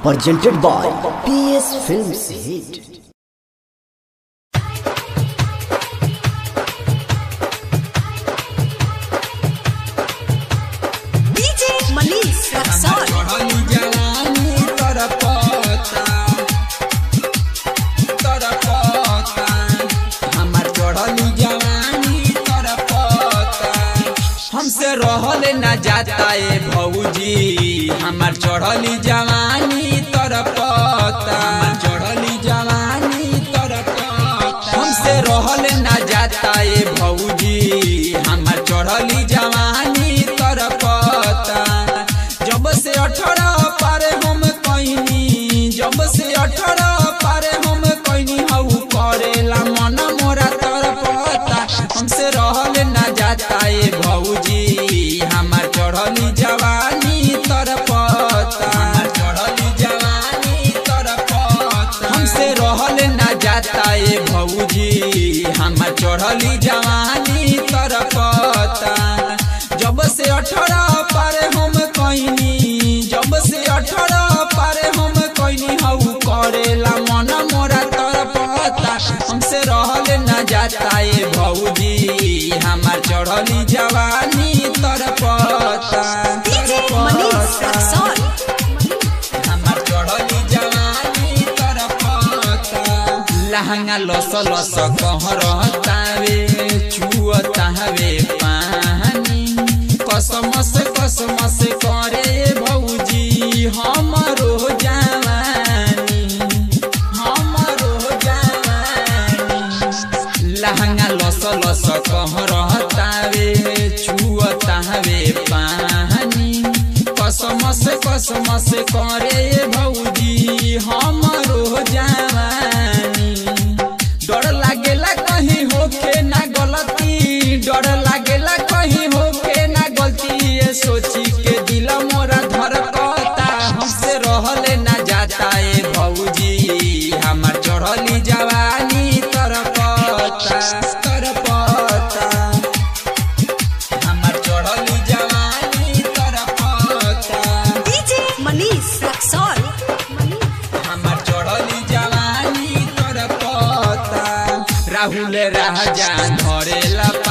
presented by PS Films Hit. DJ Manish Raksol. चढ़ली जवानी तरपता तरपता हमार चढ़ली जवानी तरपता हमसे रहल न जाता ए भौजी हमार चढ़ली जवानी तरपता चढ़ली जवानी तरपता हमसे रहल न जाता ए भौजी हमार चढ़ली जवानी तरपता जब से अठारह पारे हम कहनी जब से अठारह पारे हम कहनी हऊ करेला मन मोरा तरपता हमसे रहल न जाता ए भौजी हमार चढ़ली जवानी तरपता चढ़ली जवानी तरपता हमसे रहल न जाता ए भौजी हमार चढ़ली जवानी तरपता जब से अठारह पारे हम कहनी जब से अठारह पारे हम कहनी हऊ करेला मन मोरा तरपता हमसे रहल न जाता ए भौजी हमार चढ़ली जवानी तरपता DJ Manish Raksol. हमार चढ़ली जवानी तरपता लहंगा लस लस कहरतावे छुअतावे पानी कसम से कसम से करे भौजी हमरो जवानी हमरो जवानी लहंगा लस लस कहरतावे छुअतावे पानी कसम से कसम से करे भौजी हमरो जवानी डर लागेला कहीं होके ना गलती डर लागेला कहीं होके ना गलती ये सोची के दिल मोरा धड़कता हमसे रहले ना जाता ए भौजी हमार चढ़ली जवानी तरपता तरपता हमार चढ़ली जवानी तरपता DJ Manish Raksol. हमार चढ़ली जवानी तरपता राहुल राजा धरेला